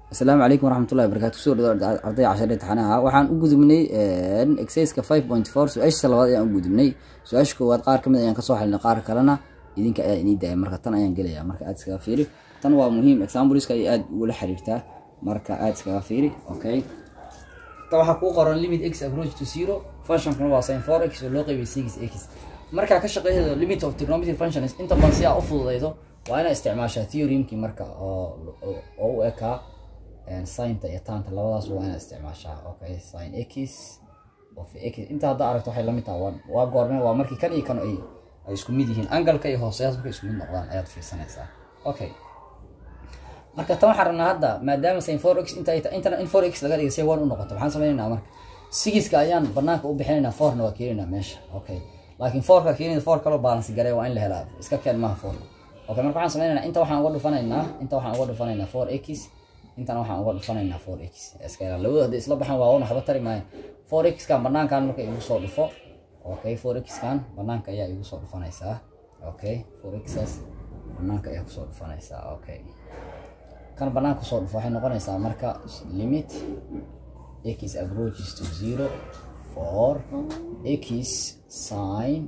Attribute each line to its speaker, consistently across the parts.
Speaker 1: asalaamu calaykum waraxmatullahi wabarakatu kusoo dhawaad ardayda cashar imtixaanaha waxaan u gudubnay exerciska five point four su-aashiisa labaad ayaan u gudubnay su-aasha koowaad qaar kamid ayaan kasoo xalinay qaar kalena idinka ayaa inii daaya marka tan ayaan gelaya marka aad iskaga fiiri tan waa muhiim exampleska ay aada ugula xiriirtaa marka aada iskaga fiiri okay ta waxaa kuu qoran limit x approach to zero functionkana waa sin four x oo loo qaybiyay six x markaa ka shaqeydo limit of trigonometry functions inta badan si aa u fududeydo waa inaa isticmaashaa theoremkii marka oo oo u ekaa sinta iyo taanta labadaas waa inaad isticmaashaa okay sin x of x inta hadda aragto waxay lamid tahay waa goorme waa markii kan iyo kan ay ay isku mid yihiin angalka iyo hooseyaas markay isku mid noqdaan ayaad fiirsanaysaa okay marka tan waxaan rabnaa hadda maadaama sin four x inta intana in four x laga dhigay say one u noqoto maxaan sameynaynaa marka sigiska ayaan banaanka u bixinaynaa fourna waa keenaynaa meesha okay laakiin fourka keenida four kaloo balance garee waa in la helaa iska keen maaha four okay marka waxaan sameynaynaa inta waxaan uga dhufanaynaa inta waxaan uga dhufanaynaa four x intan waxaan uga dhufanaynaa four x iska labada hadday isla baxaan waa una waxba tari maayo four x kan banaankan marka igu soo dhufo okay four x kan banaanka ayaa igu soo dhufanaysaa okay four xas banaanka ayaa kusoo dhufanaysaa okay kan banaanka kusoo dhufo waxay noqonaysaa marka limit x approaches to zero for x sin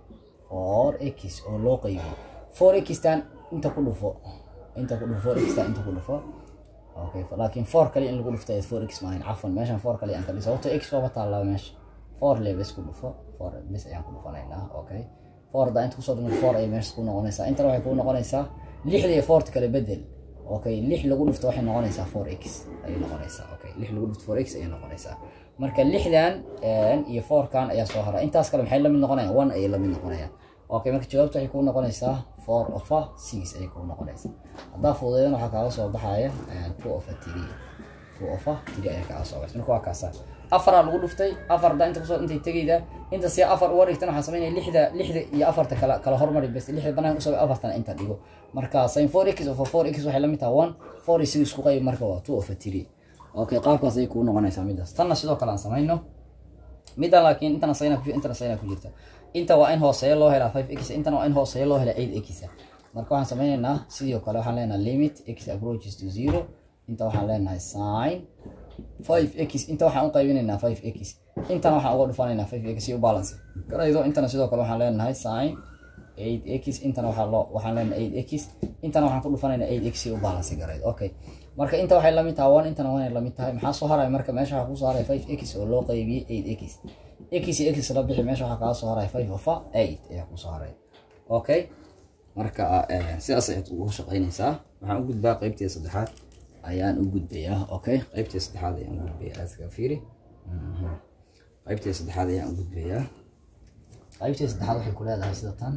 Speaker 1: for x oo loo qaybiyo four x tan inta ku dhufo inta ku dhufo four x tan inta ku dhufo okay laakiin four kali in lagu dhufto four x maahan cafwan meeshan four kali aan ka dhiso sababto x waaba taallaa meesha four le bes ku dhufo four bes ayaan ku dhufanaynaa okay four da inta kusoo dhufo four ay meesha ku noqonaysaa intana waxay kuu noqonaysaa lixda iyo fourta kale bedel okay lix lagu dhufto waxay noqonaysaa four x ayay noqonaysaa okay lix lagu dhufto four x ayay noqonaysaa marka lixdan iyo fourkan ayaa soo hara intaas kale maxay lamid noqonayaan one ayay lamid noqonayaan okay marka jawaabta waxay kuu noqonaysaa four ofa six ayay kuu noqonaysaa haddaa fududeedan waxaa kaaga soo baxaya two ofa three two ofa three ayaa kaaga soo baxay marka waa kaasa afaraa lagu dhuftay afar da inta kusoo intay tegayda inta si afar uga dhigtan waxaa sameynaya lixda lixda iyo afarta kala kala hormari bes lixda banaanka usoo afartana inta dhigo marka sin four x ofa four x waxay lamid tahay one four iyo six isku qayb marka waa two ofa three okay qaabkaas ayay kuu noqonaysaa midaas tanna sidoo kale aan samayno midda laakiin intana sayna ku intana sayna ku jirta inta waa in hooseeya loo helaa five x intana waa in hooseeya loo helaa eight x marka waxaan sameynaynaa sidoo kale waxaan leenahay limit x approaches to zero inta waxaan leenahay sin five x inta waxaan u qaybinaynaa five x intana waxaan uga dhufanaynaa five x u balance garaydo intana sidoo kale waxaan leenahay sin eight x intana waxaa loo waxaan leenahay eight x intana waxaan ku dhufanaynaa eight x u balance garaydo okay marka inta waxay lamid tahay one intana waa lamid tahay maxaa soo haraya marka meesha waxaa kusoo haray five x oo loo qaybiyey eight x x iyo x la bixi meesha waxaa kaga soo haray five ofa eight ayaa kusoo haray okay marka sidaas ayaad ugu shaqeynaysaa waxaan u gudbaa qeybtii saddexaad ayaan u gudbayaa okay qeybtii saddexaad ayaan u gudbayaa aska fiiri qeybtii saddexaad ayaan u gudbayaa qeybtii saddexaad waxay ku leedahay sida tan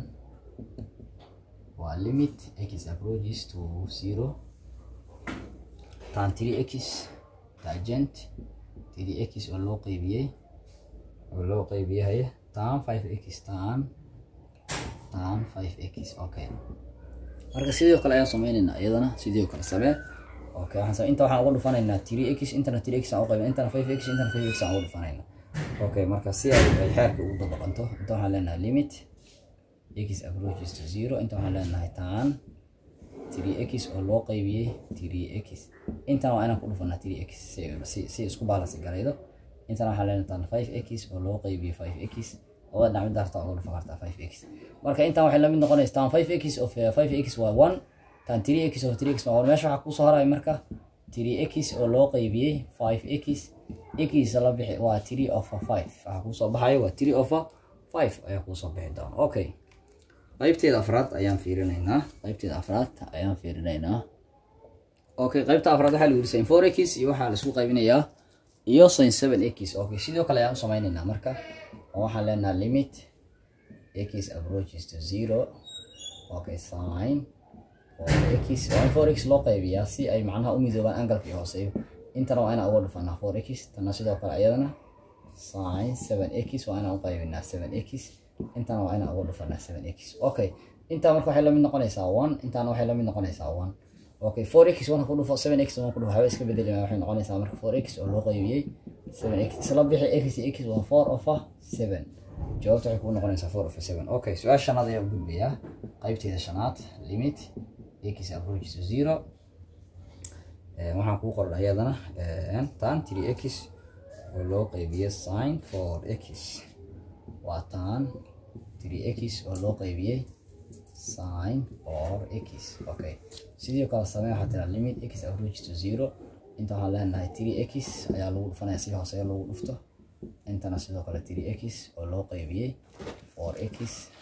Speaker 1: waa limit x approaches to zero tan three x tangent three x oo loo qaybiyey oo loo qaybiyay tan five x tan tan five x okay marka sidoo kale ayaan sameynaynaa iyadana sidoo kale samee okay waxaan inta waxaan uga dhufanaynaa three x intana three x aan u qaybin intana five x intana five x aan uga dhufanaynaa okay marka si ay ay xeerka ugu dabaqanto inta waxaan leenahay limit x approaches to zero inta waxaan leenahay tan three x oo loo qaybiyey three x intana waa inaan ku dhufanaa three x si si isku balance garaydo intana waxaa leenahay tan five x oo loo qaybiyey five x labada dhinac mid harta uga dhufan kartaa five x marka intan waxay lamid noqonaysa tan five x of five x waa one tan three x of three x waa one meesha waxaa kusoo haraya marka three x oo loo qaybiyey five x x la bixi waa three of five waxaa kusoo baxaya waa three of five ayaa kusoo bixi doona okay qaybteeda afraad ayaan fiirinaynaa qaybteeda afraad ayaan fiirinaynaa okay qaybta afraad waxaa lagu yiri sin four x iyo waxaa laisku qaybinayaa iyo sin seven x okay sidoo kale ayaan u sameynaynaa marka waxaan leenaha limit x approaches to zero okay sin x waa in four x loo qaybiyaa si ay macnaha u midoobaan angalka iyo hooseeyo intana waa inaan uga dhufanaa four x tana sidoo kale ayadana sin seven x waa inaan u qaybinaa seven x intana waa inaan uga dhufanaa seven x okay intaa marka waxay lamid noqonaysaa one intana waxay lamid noqonaysaa one okay four x one ku dhufo seven x one ku dhufo waxba iska bedeli waxay noqonaysaa marka four x oo loo qaybiyey seven x isla bixi x x waa four ofa seven jawaabta waxay kuu noqonaysaa four ofa seven okay su-aasha shanaad ayaa u gudbayaa qaybteeda shanaad limit x approach to zero waxaan kuu qoran iyadana tan 3x oo loo qeybiye sin 4x waa tan 3x oo loo qeybiyey sin 4x okay sidoo kale samee waxaa tiraa limit x approach to zero inta waxaan leenahay 3x ayaa lagu dhufanaya si hooseeya lagu dhufto intana sidoo kale 3x oo loo qeybiyey 4x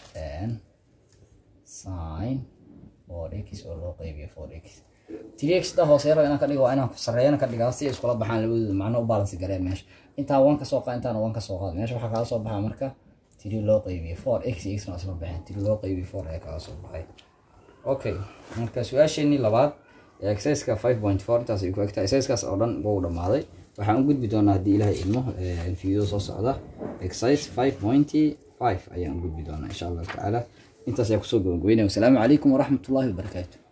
Speaker 1: sin 4x oo loo qeybiyo 4x 3x da hooseeya inaan ka dhigo waa inaan sareeyana ka dhigaa si ay iskula baxaan labadooda macno u balance gareen meesha intaa one ka soo qaad intaana one ka soo qaad meesha waxaa kaga soo baxaa marka 3 loo qeybiyo 4x x na isla baxeen 3 loo qeybiyo 4 ayaa kaga soo baxay okay marka su-aasheenii labaad ee exerciseka 5.4 intaas ay ku egtaa exerciskaas oo dhan wuu dhamaaday waxaan u gudbi doonaa haddii ilaahay ilmo video soo socda exercise 5.5 ayaan u gudbi doonaa insha allahu tacaala intaas ayaa kusoo gabagabeynaya wasalaamu calaykum waraxmatullaahi wabarakaatu